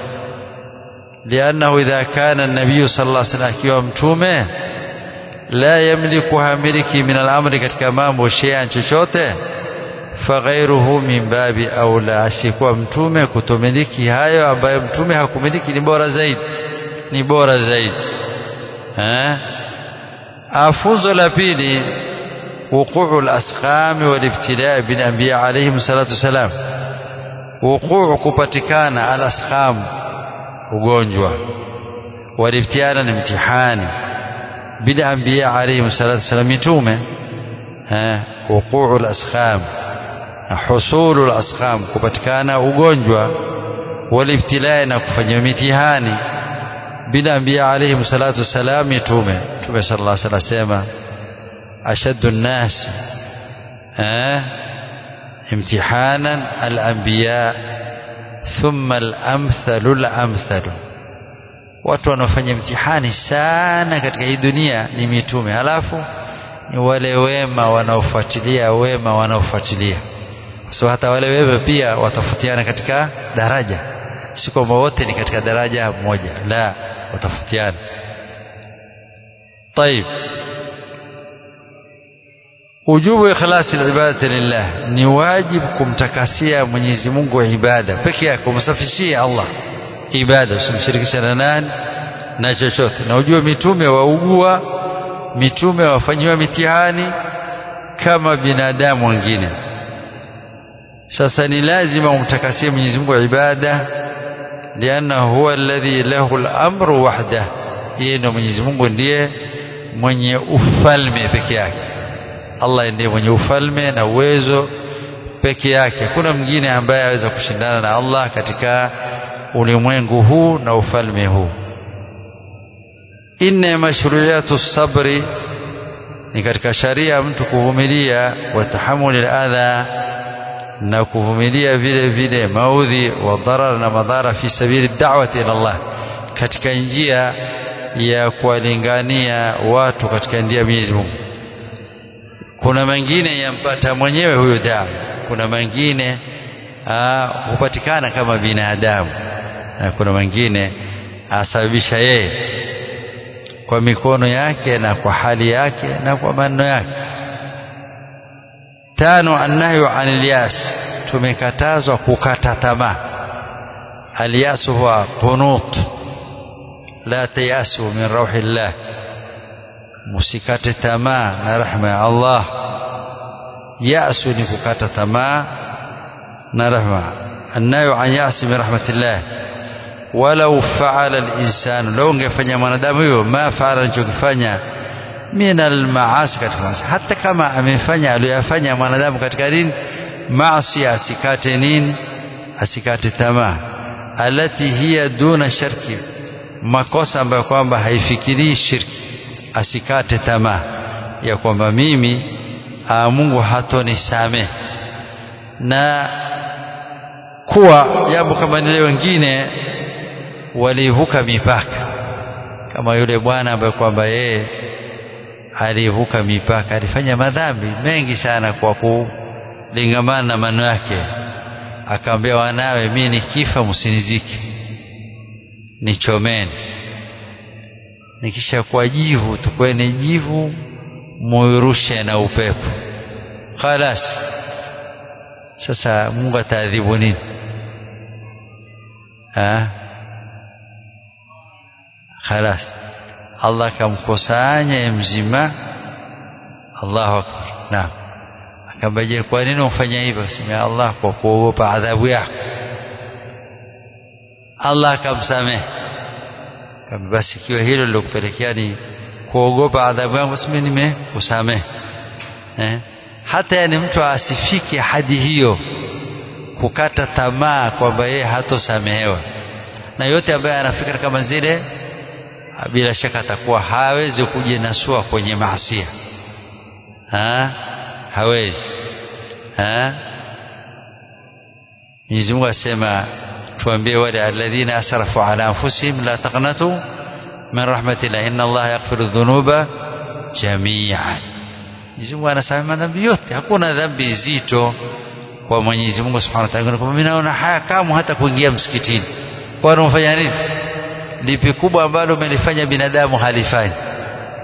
لأنه إذا كان النبي صلى الله عليه وسلم akiwa mtume la yamliku hamiliki min al-amri katika mambo shay'an chochote faghairuhu min babi aula asiyekuwa mtume kutomiliki hayo ambayo mtume hakumiliki ni bora zaidi ni bora zaidi eh afunzo la pili وقوع الأسقام والابتلاء بالأنبياء عليهم الصلاة والسلام وقوع kupatikana الأسقام ugonjwa walibtiana ni mtihani bila anbiya alayhi salatu wasalam mitume wuquu al-asqam husulu al-asqam kupatikana ugonjwa walibtilaa na kufanywa mitihani bila anbiya alayhi salatu wasalam mitume mtume sallallahu alayhi wasallam sema ashaddu an-nas imtihanan al-anbiya thumma al-amthalu al-amthalu watu wanaofanya mtihani sana katika hii dunia ni mitume halafu ni wale wema wanaofuatilia wema wanaofuatilia so hata wale wema pia watafutiana katika daraja si kwamba wote ni katika daraja moja la watafutiana طيب ujubu ikhlasi ibadati lillah ni wajibu kumtakasia Mwenyezi Mungu ibada peke yake kumsafishia Allah ibada usimshirikishe na nani na chochote na ujue mitume waugua mitume wafanyiwa mitihani kama binadamu wengine sasa ni lazima umtakasie Mwenyezi Mungu ibada lianna huwa alladhi lahu al-amru wahda yeye ndio Mwenyezi Mungu ndiye mwenye ufalme peke yake Allah ndiye mwenye ufalme na uwezo peke yake kuna mwingine ambaye aweza kushindana na Allah katika ulimwengu huu na ufalme huu inna mashruiyatu sabri ni katika sharia mtu kuvumilia wa tahamuli adha na kuvumilia vile vile maudhi wa dharar na madhara fi sabili da'wati ila Allah katika njia ya kuwalingania watu katika njia ya Mwenyezi Mungu kuna mengine yampata mwenyewe huyo damu kuna mengine hupatikana kama binadamu na kuna mengine asababisha yeye kwa mikono yake na kwa hali yake na kwa maneno yake tano annahyu anil yas tumekatazwa kukata tamaa alyas huwa qunut la tayasu min rauhillah musikate tamaa na rahma ya Allah yasu ni kukata tamaa na rahma annayu an yasi min rahmatillah walau faala al-insan law ungefanya mwanadamu hiyo ma faala alichokifanya min al-maasi katika maasi hata kama amefanya aliyofanya mwanadamu katika nini maasi asikate nini asikate tamaa alati hiya duna shirki makosa ambayo kwamba haifikirii shirki asikate tamaa ya kwamba mimi aa, Mungu hatonisamehe na kuwa jambo kama lile wengine walivuka mipaka kama yule bwana ambaye kwamba yeye alivuka mipaka alifanya madhambi mengi sana kwa kulingamana na maneno yake akaambia wanawe mimi nikifa msinizike nichomeni nikisha kwa jivu tukweni jivu muirushe na upepo khalas sasa Mungu ataadhibu nini ha khalas Allah kamkusanya mzima Allahu akbar naam akambaje kwa nini ufanya hivyo sema Allah kwa kuogopa adhabu yako Allah akamsamehe kama basi ikiwa hilo lilokupelekea ni kuogopa adhabu yangu basi mimi nimekusamehe eh hata yani mtu asifike hadi hiyo kukata tamaa kwamba yeye hatosamehewa na yote ambaye anafikira kama zile bila shaka atakuwa hawezi kujinasua kwenye maasia ha? hawezi ha? Mwenyezi Mungu asema tuambie wale alladhina asrafu ala anfusihim la taqnatu min rahmatillah inna Allah yaghfiru dhunuba jami'an Mwenyezi Mungu anasamehe madhambi yote hakuna dhambi zito kwa Mwenyezi Mungu Subhanahu wa Ta'ala kwamba mimi naona haya kama hata kuingia msikitini kwa unafanya nini lipi kubwa ambalo umelifanya binadamu halifanyi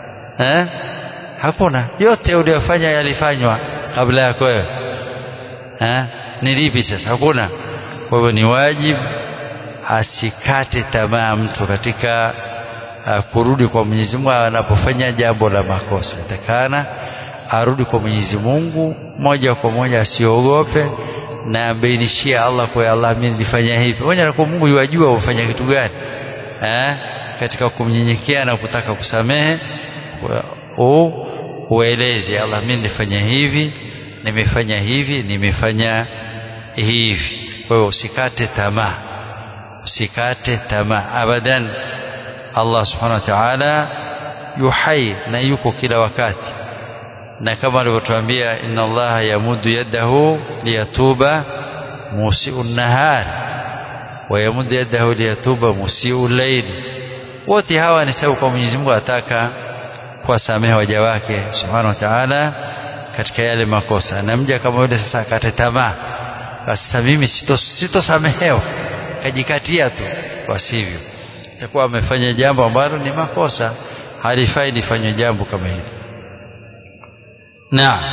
eh hakuna yote uliyofanya yalifanywa kabla yako wewe ha? ni lipi sasa hakuna kwa hivyo ni wajibu asikate tamaa mtu katika uh, kurudi kwa Mwenyezi Mungu anapofanya jambo la makosa itakana arudi kwa Mwenyezi Mungu moja kwa moja asiogope na ambainishia Allah kwa Allah mimi nilifanya hivi moja na kwa Mungu yajua ufanya kitu gani eh katika kumnyenyekea na kutaka kusamehe u ueleze Allah mimi nilifanya hivi nimefanya hivi nimefanya hivi kwa hiyo usikate tamaa usikate tamaa abadan Allah subhanahu wa ta'ala yuhai na yuko kila wakati na kama alivyotuambia inna allaha yamudu yadahu liyatuba musiu nahar wa yamudu yadahu liyatuba musiu llaili wote hawa ni sababu kwa Mwenyezi Mungu ataka kuwasamehe waja wake subhanahu wa ta'ala katika yale makosa na mja kama yule sasa akate tamaa sasa mimi sitosamehewa kajikatia tu kwa sivyo itakuwa amefanya jambo ambalo ni makosa halifai lifanywe jambo kama hili نعم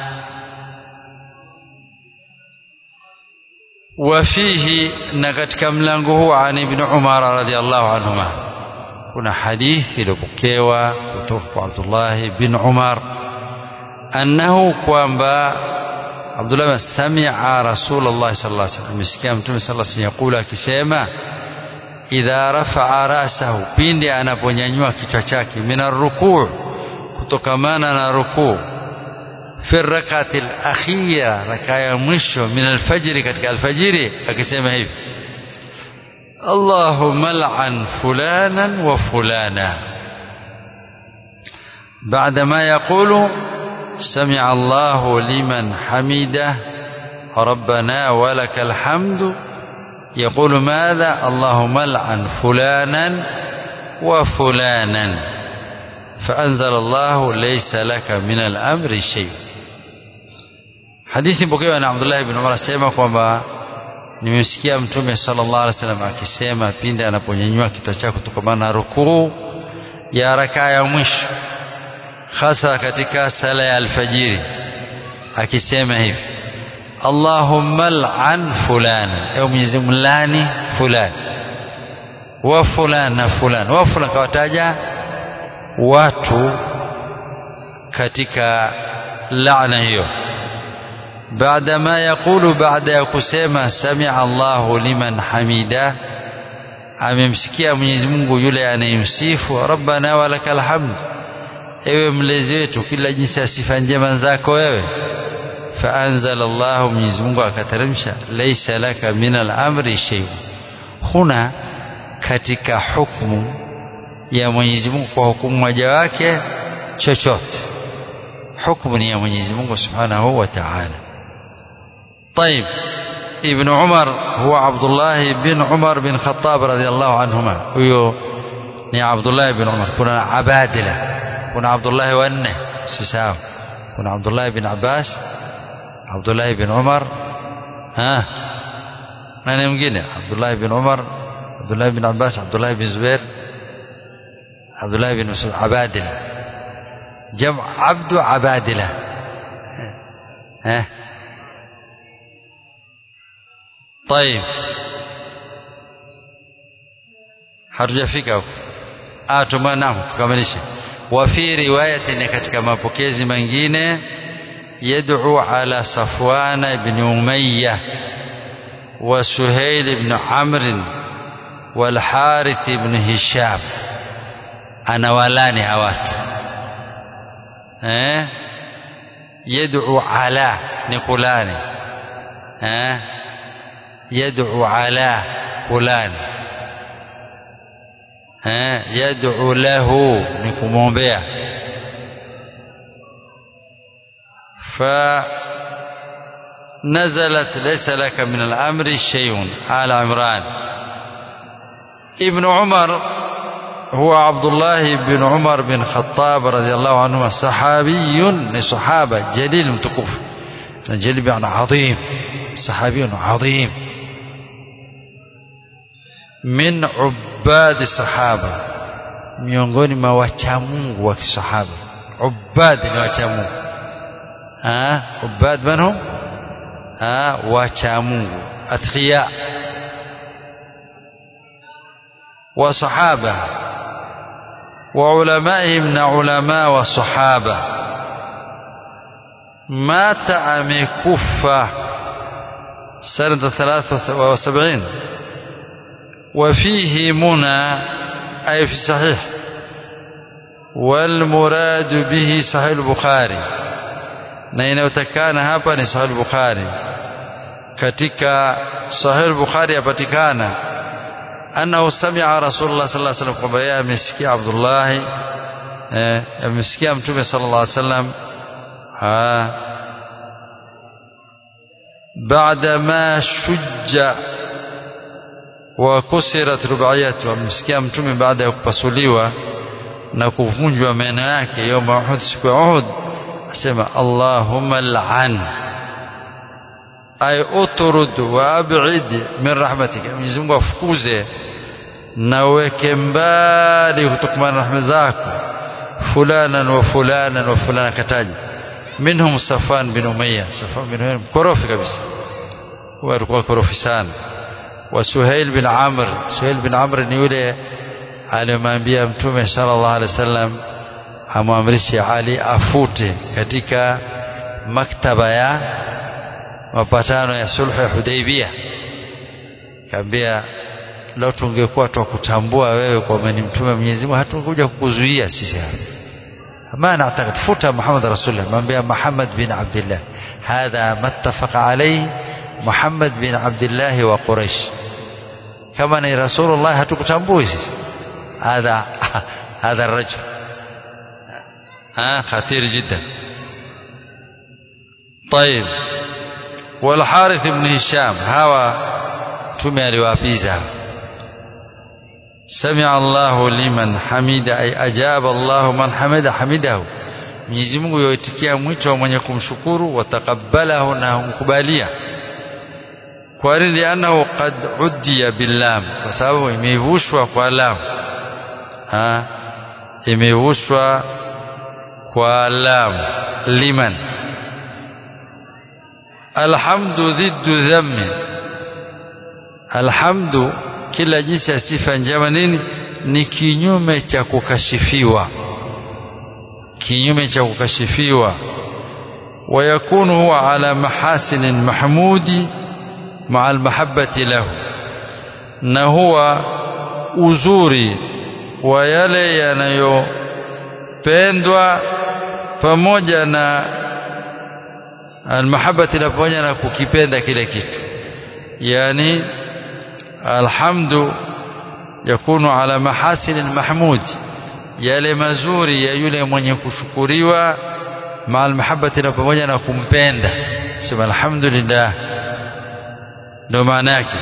وفيه نكتك ملango عن ابن عمر رضي الله عنهما kuna hadithi iliyopokewa kutoka kwa Abdullah bin Umar annahu kwamba Abdullah sami'a Rasulullah sallallahu alaihi wasallam amesikia Mtume sallallahu alaihi wasallam yakula akisema idha rafa'a rasahu pindi anaponyanyua kichwa chake mina rukuu kutokamana na rukuu في الركعة الأخيرة ركعة مشو من الفجر كتك الفجر أكسيما هيف اللهم لعن فلانا وفلانا بعدما يقول سمع الله لمن حمده ربنا ولك الحمد يقول ماذا اللهم لعن فلانا وفلانا فأنزل الله ليس لك من الأمر شيء hadithi pokewa na Abdullah ibn Umar asema kwamba nimesikia mtume sallallahu alaihi wasallam akisema pindi anaponyanyua kichwa chake kutokana na rukuu ya rakaa ya mwisho hasa katika sala ya alfajiri akisema hivi Allahumma al'an fulana ewe Mwenyezi Mungu lani fulani wa fulana fulani wa fulana kawataja watu katika laana hiyo بعدما يقول بعد يكسema سمع الله لمن حميده amemsikia Mwenyezi Mungu yule anayemsifu rabbana walakal hamd ewe mlezi wetu kila jinsi ya sifa njema zako wewe faanzala Allah Mwenyezi Mungu akateremsha laysa laka min al-amri shay huna katika hukumu ya Mwenyezi Mungu kwa hukumu moja wake chochote hukumu ni ya Mwenyezi Mungu Subhanahu wa Ta'ala طيب ابن عمر هو عبد الله بن عمر بن خطاب رضي الله عنهما huyo ni Abdullah ibn Umar kuna Abadila kuna Abdullah wanne si sawa kuna Abdullah ibn Abbas Abdullah ibn Umar ha nani mwingine Abdullah ibn Umar Abdullah ibn Abbas Abdullah ibn Zubair Abdullah ibn Mas'ud Abadila جمع عبد عبادلة ها طيب hatujafika huko ah tumanam tukamilishe wa fi riwayatin katika mapokezi mengine yad'u ala safwan ibn umayyah wa suhail ibn amr wal harith ibn hisham anawalani hawatu eh yad'u ala ni fulani eh yad'u ala fulani eh yad'u lahu ni kumwombea fa نزلت ليس لك من الأمر شيء آل عمران ابن عمر هو عبد الله بن عمر بن خطاب رضي الله عنهما صحابي صحابة جليل متكوف جليل يعني عظيم صحابي عظيم من عباد الصحابة miongoni mwa wachamungu wa kisahaba ubad ni wachamungu ubad manhum wacha Mungu atqiya wa sahaba wa ulamaihim na ulama wa sahaba mata amekufa sanata 73 وفيه منى أي في صحيح والمراد به صحيح البخاري na inayotakana hapa ni sahih bukhari katika sahih bukhari yapatikana annahu sami'a rasulullah sallallahu alaihi wasallam kwamba yeye amesikia abdullah eh amesikia mtume sallallahu alaihi wasallam baada ma shujja wa kusirat rubaiyatu amesikia mtume baada ya kupasuliwa na kuvunjwa meno yake yoma Uhud siku ya Uhud asema Allahumma la'an ay utrud wa ab'id min rahmatika Mwenyezi Mungu afukuze na uweke mbali kutokana na rahma zako fulanan wa fulanan wa fulana kataji minhum Safan bin Umayya Safan bin Umayya korofi kabisa huwa alikuwa korofi sana wa Suhail bin Amr Suhail bin Amr ni yule aliyemwambia mtume sallallahu alaihi wasallam amwamrishe Ali afute katika maktaba ya mapatano ya sulhu ya Hudaibia kaambia leo tungekuwa twakutambua wewe kwamba ni mtume wa Mwenyezi Mungu hatungekuja kukuzuia sisi hapa ما نعتقد فوت محمد رسول الله من بين محمد بن عبد الله هذا ما اتفق عليه محمد بن عبد الله وقريش كما ni رسول الله hatukutambui sisi هذا هذا الرجل ها خطير جدا طيب والحارث بن هشام هوا tume aliwapiza سمع الله لمن حمد أي أجاب الله من حمد حمده Mwenyezi Mungu yoitikia mwito wa mwenye kumshukuru watakabalahu na humkubalia kwa nini annahu qad uddiya billam kwa sababu imevushwa kwa lam ha imevushwa kwa lam liman alhamdu dhiddu dhammi alhamdu kila jinsi ya sifa njema nini ni kinyume cha kukashifiwa kinyume cha kukashifiwa ويكون هو على محاسن محمود مع المحبة له na huwa uzuri wa yale yanayopendwa pamoja na almahabati na pamoja na kukipenda kile kitu yani alhamdu yakunu ala mahasin almahmud yale mazuri ya yule mwenye kushukuriwa ma almahabati na pamoja na kumpenda sema alhamdulillah ndio maana yake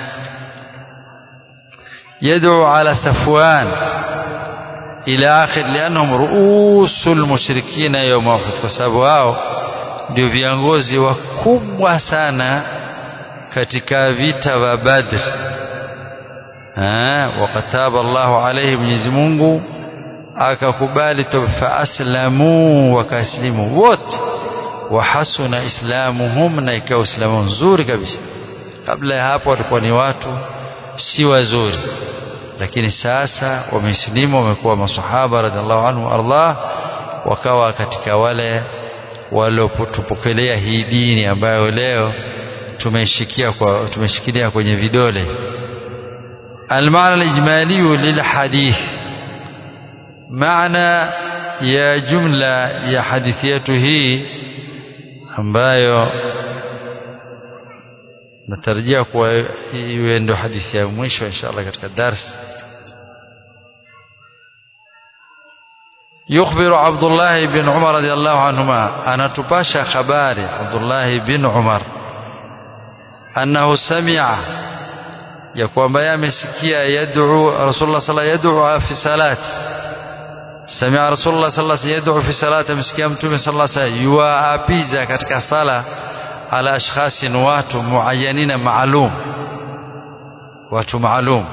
يدعو على صفوان إلى آخر لأنهم رؤوس المشركين يوم أحد kwa sababu wao ndio viongozi wakubwa sana katika vita vya Badr ah wakataba Allahu alayhi Mwenyezi Mungu akakubali fa aslamu wakaslimu wote wahasuna islamuhum na ikawa uislamu nzuri kabisa kabla ya hapo walikuwa ni watu si wazuri lakini sasa wamesilimu wamekuwa masahaba radhiallahu anhu Allah wakawa katika wale waliotupokelea hii dini ambayo leo tumeshikia kwa tumeshikilia kwenye vidole المعنى الإجمالي للحديث معنى يا جملة يا حديثيته ambayo natarajia kuwa iwe ndo hadithi ya mwisho inshallah katika dars يخبر عبد الله بن عمر رضي الله عنهما أنا تباشى خباري عبد الله بن عمر أنه سمع يقوم بيام سكيا يدعو رسول الله صلى الله عليه وسلم يدعو في صلاة سمع رسول الله صلى الله عليه وسلم يدعو في صلاة مسكيا متومي صلى الله عليه وسلم يوابيزا katika sala على أشخاص watu معينين معلوم watu maalum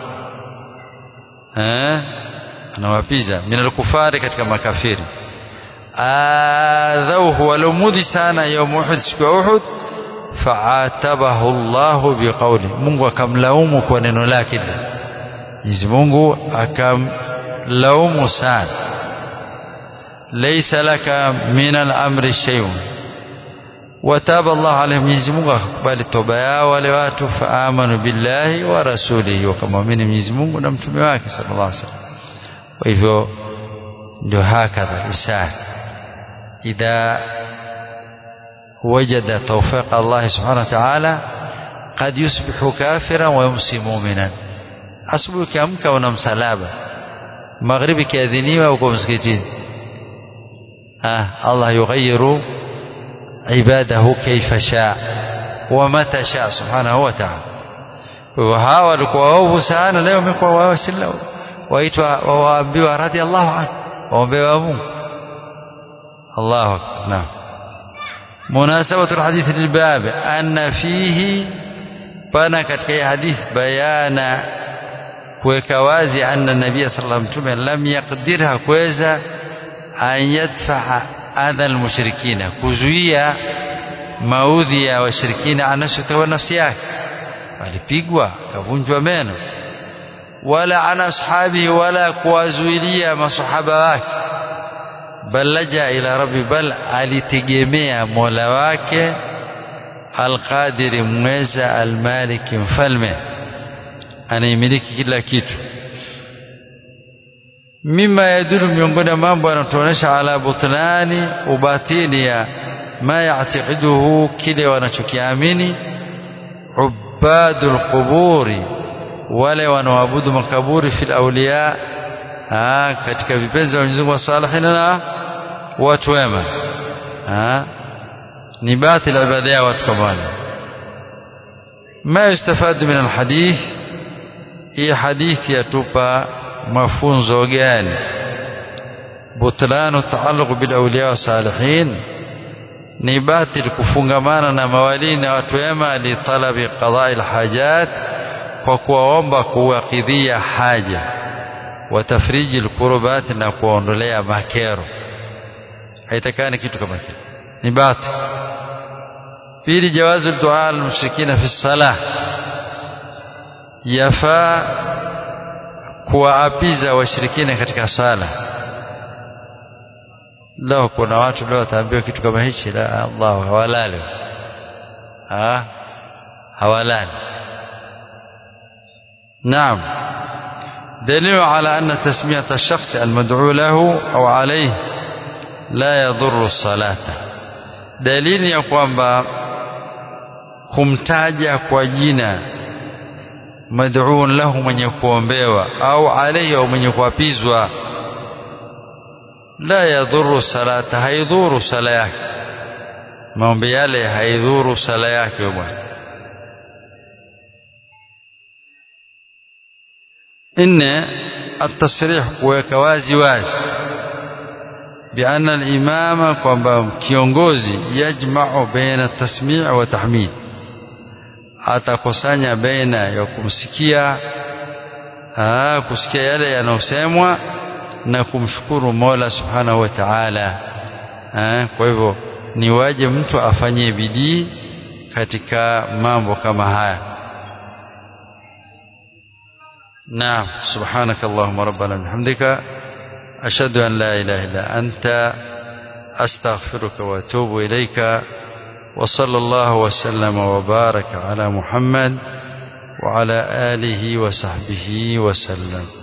eh anawapiza min alkufari katika makafiri adhauhu walomudhi sana yaum uhud siku ya uhud faatabahu Allahu biqauli Mungu akamlaumu kwa neno lake lile Mwenyezi Mungu akamlaumu sana laysa laka min al-amri shay'un wataba Allah alayhi Mwenyezi Mungu akakubali toba yao wale watu faamanu billahi wa rasulihi wakamwamini Mwenyezi Mungu na mtume wake sallallahu alaihi wasallam kwa hivyo ndio hakadha lisan idha وجد توفيق الله سبحانه وتعالى قد يصبح كافرا ويمسي مؤمنا asubuhi ukiamka una msalaba magharibi kiadhiniwa uko msikitini ah Allah yughayiru ibadahu kaifa shaa wa mata shaa subhanahu wa ta'ala kwa hawa walikuwa waovu sana leo wamekuwa wawasila waitwa waambiwa radhiallahu anhu waombewa Mungu Allahu akbar naam مناسبة الحديث للباب أن فيه pana katika hii hadith bayana kuweka wazi anna nabia sallallahu alayhi wasallam lam yaqdir hakuweza an yadfaa adha almushrikina kuzuia maudhi ya washirikina anashotoa nafsi yake alipigwa kavunjwa meno wala ana ashabihi wala kuwazuilia masahaba wake bal laja ila rabbi bal alitegemea mola wake alqadiri mweza almaliki mfalme anaimiliki kila kitu mima yadulu miongoni mambo yanatuonyesha ala butlani ubatili ya ma yatiqiduhu kile wanachokiamini ubadul quburi wale wanaoabudu makaburi fil awliya katika vipenzi wa Mwenyezi Mungu salihin na watu wema ni batil ibada ya watu kama wale ma yustafadu min alhadith hii hadithi yatupa mafunzo gani butlanu taalluq bil awliya wa salihin ni batil kufungamana na mawali na watu wema li talabi qada'i alhajat kwa kuwaomba kuwakidhia haja wa tafriji alkurbat na kuondolea makero haitakani kitu kama kile ni batil pili jawazu dua almushrikina fi salah yafaa kuwaapiza washirikina katika sala leo kuna watu leo wataambiwa kitu kama hichi la Allah hawalali ha hawalali نعم دليل على أن تسمية الشخص المدعو له أو عليه لا يضر الصلاة دليل ya kwamba kumtaja kwa jina mad'uun lahu mwenye kuombewa au alayhi au mwenye kuapizwa la yadhuru salata haidhuru sala yake maombi yale haidhuru sala yake bwana inne التصريح kuweka wazi wazi بأن الإمام kwamba kiongozi yajma'u baina tasmi' wa tahmid atakusanya baina ya kumsikia aa, kusikia yale yanayosemwa na kumshukuru Mola Subhanahu wa Ta'ala kwa hivyo ni waje mtu afanye bidii katika mambo kama haya نعم سبحانك اللهم ربنا بحمدك أشهد أن لا إله إلا أنت أستغفرك وأتوب إليك وصلى الله وسلم وبارك على محمد وعلى آله وصحبه وسلم